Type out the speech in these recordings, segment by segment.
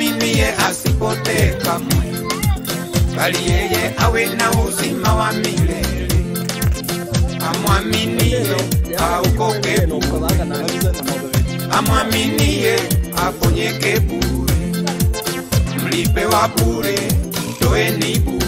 amwaminie asipotee kamwe, bali yeye awe na uzima wa milele. Amwaminie aokoke bure, amwaminie aponyeke bure, mlipe wa bure, toeni bure.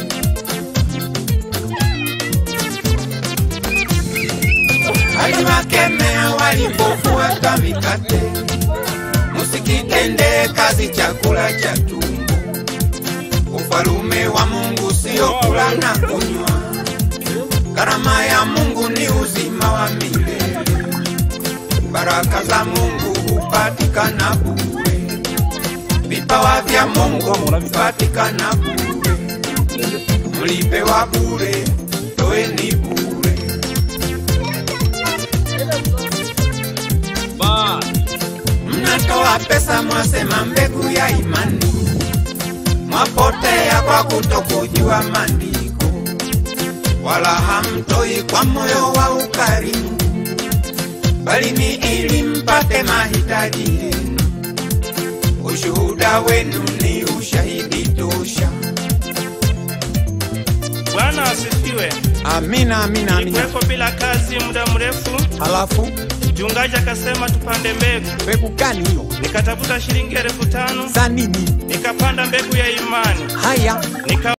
aliwakemea walipofuata mikate, musikitendee kazi chakula cha tumbo. Ufalume wa Mungu sio kula na kunywa, karama ya Mungu ni uzima wa milele. Baraka za Mungu hupatikana bure, vipawa vya Mungu hupatikana bure, mlipe wa bure, toeni bure. Mnatoa pesa mwasema mbegu ya imani, mwapotea kwa kutokujua maandiko, wala hamtoi kwa moyo wa ukarimu, bali ni ili mpate mahitaji yenu. Ushuhuda wenu ni ushahidi tosha. Bwana asifiwe. Amina, amina, amina. Nilikuwepo bila kazi muda mrefu, Halafu mchungaji akasema tupande mbegu. mbegu gani hiyo? Nikatafuta shilingi elfu tano Za nini? nikapanda mbegu ya imani Haya, nika